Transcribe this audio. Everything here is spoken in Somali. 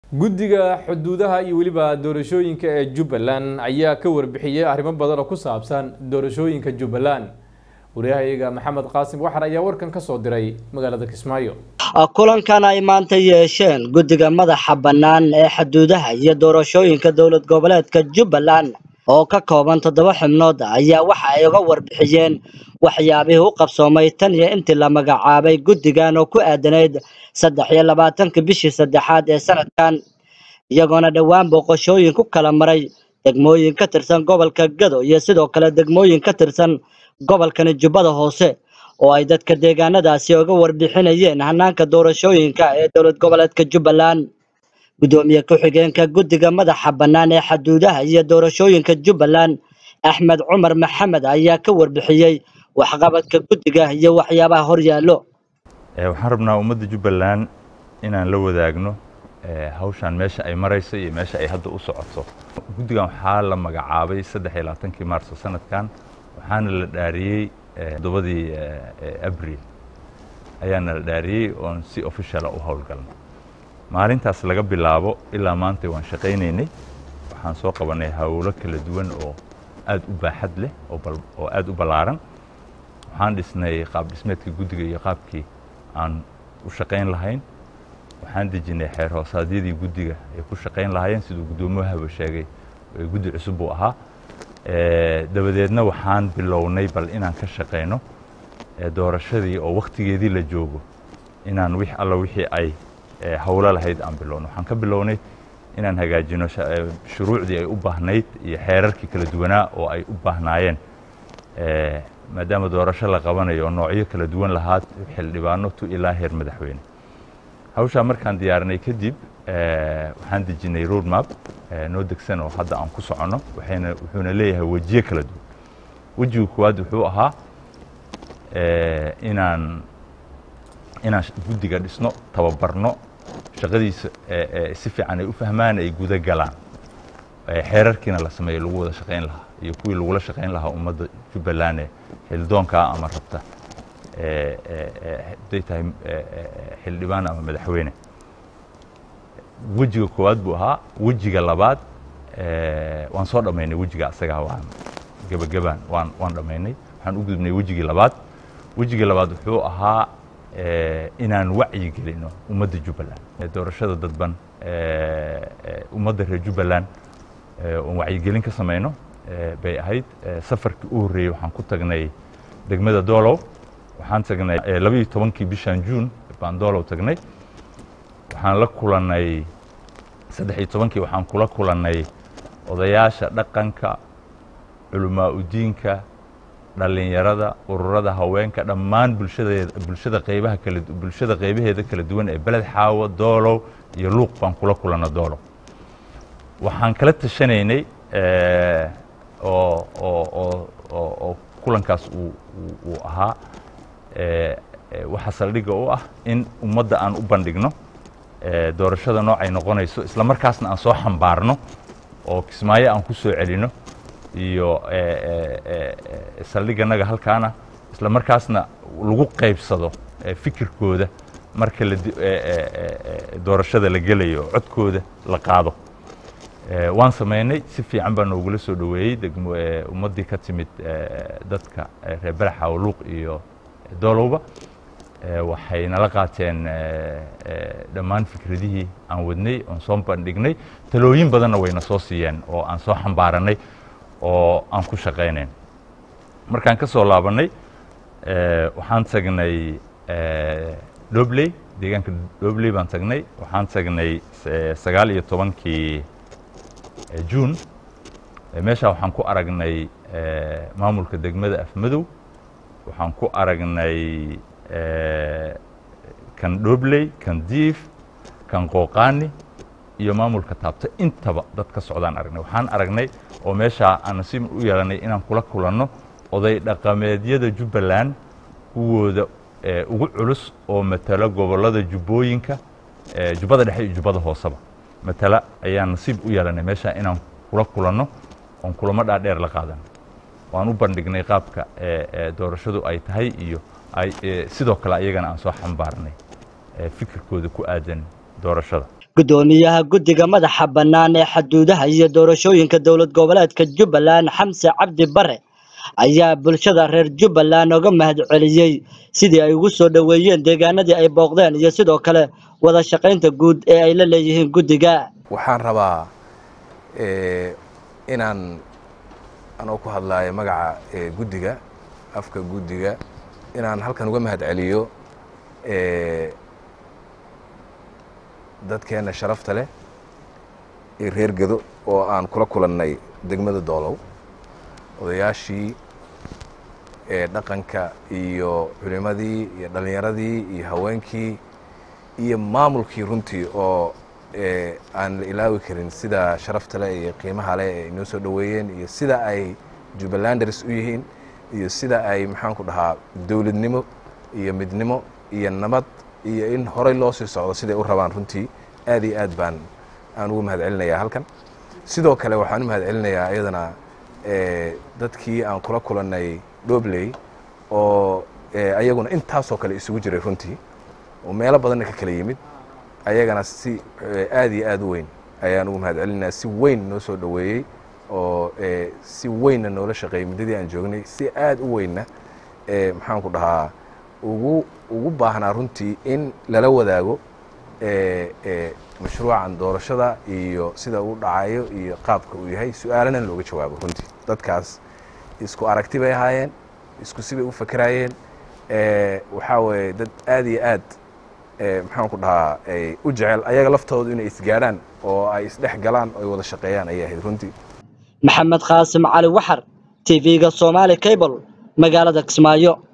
guddiga xuduudaha iyo weliba doorashooyinka ee jubbaland ayaa ka warbixiyey arrimo badan oo ku saabsan doorashooyinka jubbaland wariyahayaga maxamed qaasim waxar ayaa warkan ka soo diray magaalada kismaayo kulankan ay maanta yeesheen guddiga madaxa bannaan ee xuduudaha iyo doorashooyinka dowlad goboleedka jubbaland oo ka kooban toddoba xubnood ayaa waxa ay uga warbixiyeen waxyaabihii u qabsoomay tan iyo intii la magacaabay guddigan oo ku aadanayd saddex iyo labaatanka bishii saddexaad ee sanadkan iyagoona dhowaan booqashooyin ku kala maray degmooyin ka tirsan gobolka gado iyo sidoo kale degmooyin ka tirsan gobolkani jubbada hoose oo ay dadka deegaanadaasi uga warbixinayeen hanaanka doorashooyinka ee dowlad goboleedka jubbaland guddoomiye ku-xigeenka guddiga madaxa bannaan ee xuduudaha iyo doorashooyinka jubbaland axmed cumar maxamed ayaa ka warbixiyey waxqabadka guddiga iyo waxyaabaha horyaallo waxaan rabnaa ummadda jubbaland inaan la wadaagno hawshaan meesha ay marayso iyo meesha ay hadda u socoto guddigan waxaa la magacaabay saddex iyo labaatankii maarso sanadkan waxaana la dhaariyey toddobadii abril ayaana la dhaariyey oon si officiala u howlgalnay maalintaas laga bilaabo ilaa maanta waan shaqaynaynay waxaan soo qabanay hawlo kala duwan oo aad u baaxad leh oo aad u ballaaran waxaan dhisnay qaab dhismeedka guddiga iyo qaabkii aan u shaqayn lahayn waxaan dejinay xeer hoosaadyadii guddiga ay ku shaqayn lahaayeen siduu guddoomiyahaaba sheegay guddi cusub buu ahaa dabadeedna waxaan bilownay bal inaan ka shaqayno doorashadii oo wakhtigeedii la joogo inaan wix alla wixii ay hawlo lahayd aan bilowno waxaan ka bilownay inaan hagaajino shuruucdii ay u baahnayd iyo xeerarkii kala duwanaa oo ay u baahnaayeen maadaama doorasho la qabanayo oo noocyo kala duwan lahaad xildhibaano tu ilaa heer madaxweyne hawshaa markaan diyaarinay kadib waxaan dejinay road map noo degsan oo hadda aan ku soconno waxayna wuxuuna leeyahay wejiyo kala duwan wejiga koowaad wuxuu ahaa inaan inaan guddiga dhisno tababarno shaqadiisa si fiican ay u fahmaan ay guda galaan xeerarkiina la sameeyo lagu wada shaqayn lahaa iyo kuwii lagula shaqayn lahaa ummadda jubbaland ee xildoonkaa ama rabta haday tahay xildhibaan ama madaxweyne wejiga koowaad buu ahaa wejiga labaad waan soo dhammaynay wejiga asagaa waan gebagabaan waan waan dhammaynay waxaan u gudubnay wejigii labaad wejigii labaad wuxuu ahaa inaan wacyi gelino ummadda jubbaland doorashada dadban ummadda reer jubbaland oon wacyigelin ka samayno bay ahayd safarkii u horreeyey waxaan ku tagnay degmada doolow waxaan tagnay labaiyo tobankii bishan juun baan doolow tagnay waxaan la kulannay saddex iyo tobankii waxaan kula kulannay odayaasha dhaqanka culamaa udiinka dhallinyarada ururada haweenka dhammaan bulshadeeda bulshada qaybaha kala bulshada qaybaheeda kala duwan ee beled xaawo doolow iyo luuq baan kula kulanna doolow waxaan kala tashanaynay oo oo oo oo oo kulankaas uu uu ahaa waxa saldhigga u ah in ummadda aan u bandhigno doorashada noocay noqonayso isla markaasna aan soo xambaarno oo kismaayo aan ku soo celino iyo saldhigganaga halkaana isla markaasna lagu qaybsado fikirkooda marka la doorashada la gelayo oo codkooda la qaado waan samaynay si fiican baa noogula soo dhoweeyey degmo ummaddii ka timid dadka reer baraxa luuq iyo doolowba waxay nala qaateen dhammaan fikradihii aan wadnay oon soo bandhignay talooyin badanna wayna soo siiyeen oo aan soo xambaaranay oo aan ku shaqaynayn markaan ka soo laabannay waxaan tagnay dobley deegaanka dobley baan tagnay waxaan tagnay sagaal iyo tobankii juun meeshaa waxaan ku aragnay maamulka degmada afmadow waxaan ku aragnay kan dhobley kan diif kan qooqaani iyo maamulka taabto intaba dad ka socdaan aragnay waxaan aragnay oo meeshaa aan nasiib u yeelanay inaan kula kulanno oday dhaqameedyada jubbaland kuwooda ugu culus oo matala gobollada jubbooyinka jubbada dhexe iyo jubbada hooseba matala ayaan nasiib u yeelanay meeshaa inaan kula kulanno oon kulamo dhaadheer la qaadano waan u bandhignay qaabka doorashadu ay tahay iyo sidoo kale ayagana aan soo xambaarnay fikirkooda ku aadan doorashada guddoomiyaha guddiga madaxa bannaan ee xuduudaha iyo doorashooyinka dowlad goboleedka jubbaland xamse cabdi bare ayaa bulshada reer jubbaland oga mahadceliyey sidii ay ugu soo dhoweeyeen deegaanadii ay booqdeen iyo sidoo kale wada shaqaynta guud ee ay la leeyihiin guddiga waxaan rabaa inaan anoo ku hadlaayo magaca guddiga afka guddiga inaan halkan uga mahad celiyo dadkeenna sharafta leh ee reer gedo oo aan kula kulannay degmada doolow odayaashii dhaqanka iyo culimadii iyo dhallinyaradii iyo haweenkii iyo maamulkii runtii oo aan la ilaawi karin sida sharafta leh iyo qiimaha leh ee inoo soo dhoweeyeen iyo sida ay jubbalanders u yihiin iyo sida ay maxaanku dhahaa dowladnimo iyo midnimo iyo nabad iyo in horey loo sii socdo siday u rabaan runtii aad iyo aad baan aan ugu mahad celinayaa halkan sidoo kale waxaan u mahad celinayaa iyadana dadkii aan kula kulannay dhobley oo ayaguna intaasoo kale isugu jiray runtii oo meelo badanna ka kala yimid ayagana si aad iyo aad u weyn ayaan ugu mahad celinayaa si weyn noo soo dhoweeyey oo si weynna noola shaqeeyey muddadii aan joognay si aad u weynna maxaanku dhahaa ugu ugu baahnaa runtii in lala wadaago mashruucan doorashada iyo sida uu dhacayo iyo qaabka uu yahay su-aalana looga jawaabo runtii dadkaas isku aragti bay ahaayeen isku sibay u fakeraayeen waxaa weeye dad aad iyo aad maxaanku dhahaa ay u jecel ayaga laftoodu inay isgaadhaan oo ay isdhex galaan oo ay wada shaqeeyaan ayay ahayd runtii maxamed qaasim cali waxar t v-ga somaali cable magaalada kismaayo